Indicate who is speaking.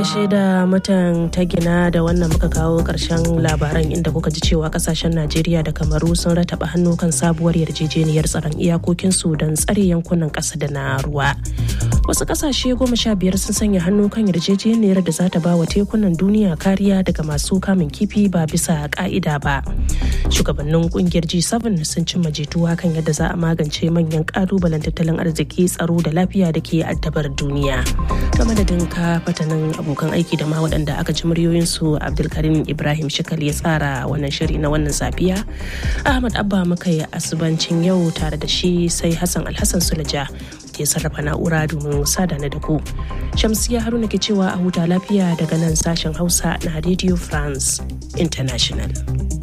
Speaker 1: gaishe da mutan ta gina da wannan muka kawo karshen labaran inda kuka ji cewa kasashen Najeriya da Kamaru sun rataba hannu kan sabuwar yarjejeniyar tsaron iyakokinsu don tsare yankunan ƙasa da na ruwa. Wasu kasashe goma sha biyar sun sanya hannu kan yarjejeniyar da za ta ba wa tekunan duniya kariya daga masu kamun kifi ba bisa ka'ida ba. Shugabannin kungiyar G7 sun cimma jituwa kan yadda za a magance manyan kalubalen tattalin arziki tsaro da lafiya da ke addabar duniya. Ta madadin ka fatanin abokan aiki da ma waɗanda aka ji muryoyinsu Abdulkarim Ibrahim Shikal ya tsara wannan shiri na wannan safiya. Ahmad Abba muka yi asubancin yau tare da shi sai Hassan Alhassan Sulaja ke sarrafa na'ura domin sadana da ku. Shamsiya Haruna ke cewa a huta lafiya daga nan sashen Hausa na Radio France International.